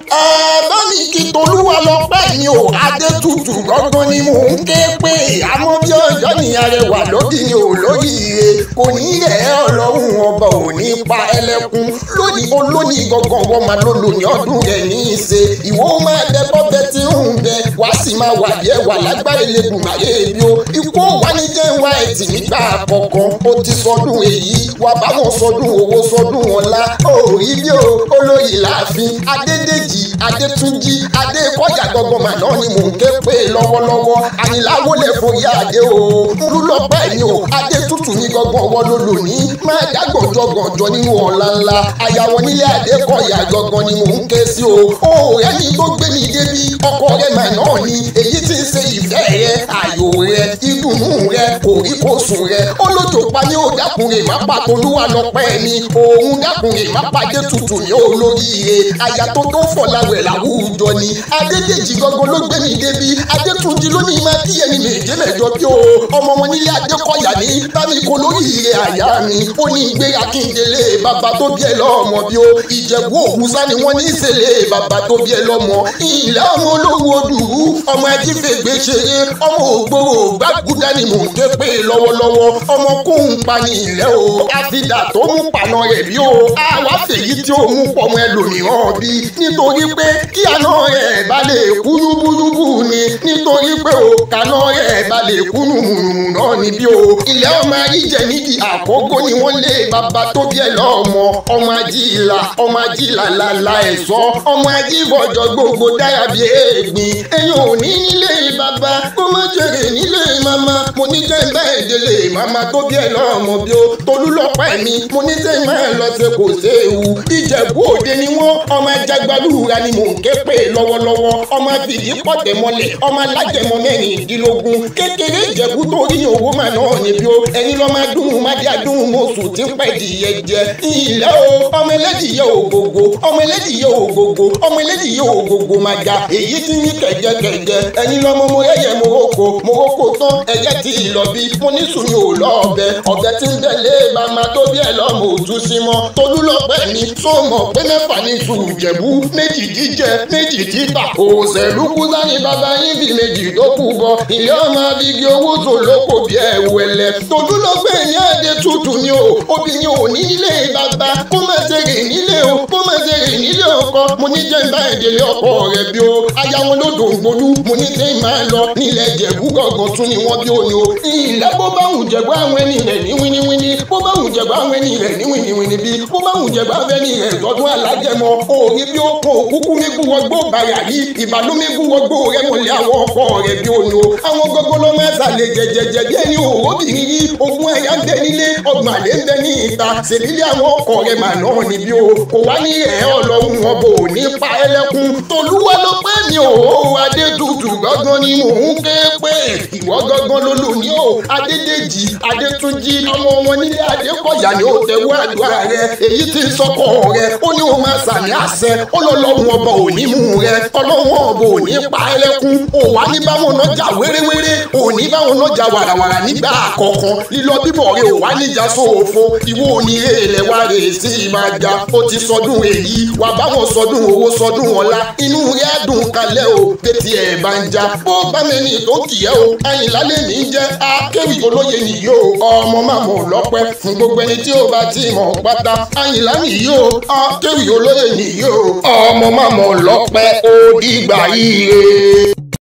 ẹ̀ẹ́dọ́ mi kí tolúwa lọ pẹ́ mi ò adétutù gángan ni mò ń ké pé àmọ́ bí ọjọ́ ní arẹwà lódì ni ò lóríire kò ní rẹ̀ ẹ́ ọlọ́run ọba ò ní pa ẹlẹ́kún lónìí olónìí gangan wọ́n máa ló lò ní ọdún rẹ̀ ní í ṣe ìwọ máa dẹ bọ́bẹ tí ń bẹ wàá sì máa wà díẹ̀ wà lágbára ilẹ̀kùn máyé bí o ikú wà ní jẹ́ wá ẹ̀tì nígbà kọ̀ọ̀kan ó ti sọdún èyí wà báwọn sọdún owó sọdún ọ̀la òòrí bí o olóyè láàfin adédèjì adétúnjì adékọ̀yà gangan mà náà ni mò ń ké pé lọ́wọ́lọ́wọ́ àyìnláwó lè foyà adé o ńlúlọ́pẹ́ mi o adétútù ní gangan wọ́n ló lò ní máa dá gànjọ́gànjọ́ nínú ọ̀la ńlá àyàwó nílé adékọ̀yà gangan ni mò ń ké sí o òòrẹ́ ni tó gbé mi débi ọkọ rẹ̀ mà náà ni èyí tí ń ṣe ìfẹ́ rẹ ayò rẹ ìdùnnú rẹ kòríkòsùn rẹ olójó pa ní ó dákùnrin má pa tolúwa lọ́pẹ́ mi òun dákùnrin má pàdé tutù ní olóríire àyà tó tó fọláwẹ̀ làwùjọ ni adédèjì gangan ló gbé mi débi adétúnjì ló ní máa kí ẹni méje mẹ́jọ bí o ọmọ wọn nílé adékọ̀yà ní bámi kò lóríire àyà mi ó ní gbé akíndélé bàbá tó bí ẹ lọ́mọ bí o ìjẹ̀bú òwúsá ni wọ́n ní ìṣẹ̀lẹ̀ bàbá tó bí ẹ lọ́mọ ìlà ọmọ olówó dùrú ọmọ ajífẹ̀gbẹ́ ṣeré ọmọ ògbóró gbàgúdá ni mò ń ké pé lọ́wọ́lọ́wọ́ ọmọ kóhùn pa ní ilẹ̀ o àfidà tó mú paná rẹ̀ bí o àwa fèyí tí ó mú pọmọ ẹlòmíràn bí nítorí pé kí àná rẹ̀ bá lè kú yúbúyúbú ni nítorí pé o kàná rẹ̀ bá lè kú nùmùnùmù náà ni bí o ilẹ̀ ọmọ ayíjẹ nídìí àkókò ni wọ́n lé bàbá tó bí ẹ lọ́mọ ọmọ ajíìlà ọmọ ajíìlà làlà ẹ̀sọ́ ọmọ ajíbọ̀jọ gbogbo dára bí èègbìn ẹ̀yin ò ní nílé bàbá kó má jèrè nílé màmá mo ní jẹ́ ń bá ìdílé màmá tó bí ẹ lọ́mọ bí o tolú lọ́pẹ́ mi mo ní jẹ́ ń máa lọ sí kò séwu ìjẹ̀bú òde ni wọ́n ọmọ ajagbalúra ni mò ń ké pè lọ́wọ́lọ́wọ́ ọmọ fìdí pọ̀tẹ́ mọ́lẹ̀ ọmọ alájẹmọ mẹ́rìndínlógún kékeré ìjẹ̀bú tó rí owó mà náà níbi o ẹ̀yin lọ́ máa dùn má dé adùn mọ́sù tí ń pẹ́ dìyẹ jẹ ilẹ̀ o ọmọ ẹlẹ́dìyẹ ògògò ọmọ ẹlẹ́dìyẹ ògògò ọmọ ẹlẹ́dìyẹ ògògò máa ga èyí tí ní kẹ̀jẹ̀kẹ̀jẹ̀ ẹ̀yin lọ́mọ mo rẹ́yẹ moroko moroko tán ẹ̀yẹ ti lọ bí mo ní sùn yóò lọ ọbẹ̀ ọbẹ̀ tí ń tẹ̀lé bàmá tó bí ẹ lọ́mọ òtún sí mọ́ tolú lọ́pẹ́ mi tó mọ̀ pé mẹ́fà ní sùn jẹ̀bú méjì jíjẹ méjì títà òṣèlú kúsá ní bàbá yín bí méjì tó kù bọ ilé ọmọ abigi owó tó lóko bí ẹ wẹlẹ tolú lọ́pẹ́ ní àdé tútù ni o obìnrin ò ní ilé bàbá kó má ṣe rè nílé o kó má ṣe rè nílé ọkọ mo ní jẹ́ ìbá ìdílé ọkọ rẹ̀ bí o aya wọn ló dùn gbolú mo ní tẹ́ máa lọ nílẹ̀ jẹ̀bú gọ̀gàn tún ni wọ́n bí o ní o ilẹ̀ bó bá wù jẹ̀bú àwọn ẹni rẹ̀ ní wíníwíní bó bá wù jẹ̀bú àwọn ẹni rẹ̀ ní wíníwíní bí bó bá wù jẹ̀bú àwọn ẹni rẹ̀ lọ́dún alájẹmọ òòrí bí ó kún òkúkú mi kú wọgbó bàrà yìí ìbàlú mi kú wọgbó rẹ mọ̀lẹ́ àwọn ọkọ rẹ̀ bí o ní o àwọn gbogbo ló máa sàlẹ̀ jẹjẹjẹ bí ẹni òróbìnrin yìí ogun ẹ̀yà ń bẹ nílé ọgbọ̀n àlẹ́ ń bẹ ní ìta ṣèlílé àwọn ọkọ rẹ̀ mà náà níbí o kò wá ní ẹ̀ ọlọ́run ọbọ̀ ò ní pa ẹlẹ́kùn tolúwa ló pẹ́ mi ò adétutù gángan ni mò ń ké pé ìwọ gángan ló lò ní o adédèjì adétúnjì ọmọ wọn nílé adékọ̀yà ni ó tẹ̀wọ́ àdúrà rẹ èyí tí ń sọkọ rẹ ó ní o máa sàmì àṣẹ ó lọ lọ́run ọba ò ní mú rẹ ọlọ́run ọba ò ní pa ẹlẹ́kùn ò wá ní báwọn náà jà wéréwéré ò ní báwọn náà jà wàràwàrà nígbà àkọ́kọ́ lílọ bíbọ̀ rẹ ò wá níjà sóòfo ìwọ ò ní èèlẹ̀ wá rè sí máa jà ó ti sọdún èyí wà báwọn sọdún owó sọdún ọ̀la inú rẹ̀ á dùn kalẹ̀ o tètè ẹ̀ bá ń jà bó bá mẹ́ni tó kì í ẹ́ o àyìnlá lè ní jẹ́ akéwì olóye nìyí o ọmọ màmú lọ́pẹ́ fún gbogbo ẹni tí ó bá ti mọ̀ pátá àyìnlá nìyí o akéwì olóye nìyí o ọmọ màmú lọ́pẹ́ ó dìgbà yìí.